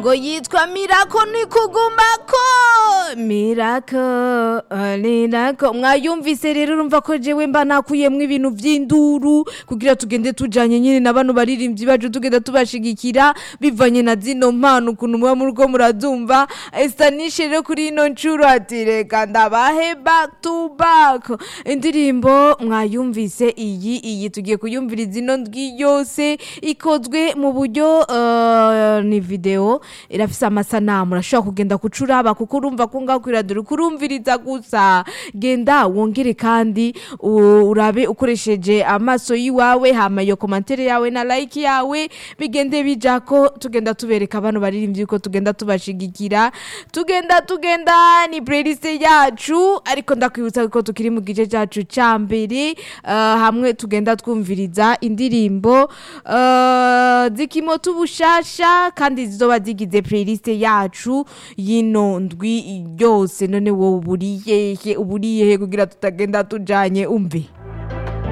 ngo yitwa mirako nikugumako mirako mirako mwayumvise rero urumva ko jewe mba nakuyemwo ibintu vy'induru kugira tugende tujanye nyine na bano baririmbyi bacu tugenda tubashigikira bivanye na zino mpano ukuntu muba muriko murazumva estanishe rero kuri ino ncuro ati reka ndabahe back to back indirimbo mwayumvise iyi iyi tugiye kuyumviriza ino ndwi yose ikozwe mu buryo eh, ni video irafise amasanamu urashobora kugenda kucuraba kuko urumva ko ngaho kwiradura kurumviriza gusa genda wongere kandi u- urabe ukoresheje amaso yiwawe hama iyo komantere yawe na like yawe bigende bijako tugenda tubereka bano baririmbyi ko tugenda tubashigikira tugenda tugenda ni playlist yacu ariko ndakwibutsa ko tukiri mu gice cyacu cya mbere eh, hamwe tugenda twumviriza indirimbo eh, zikimota ubushasha kandi zizoba zigize playlist yacu y'ino ndwi yose none wowe uburiyehe uburiyehe kugira tutagenda tujanye umve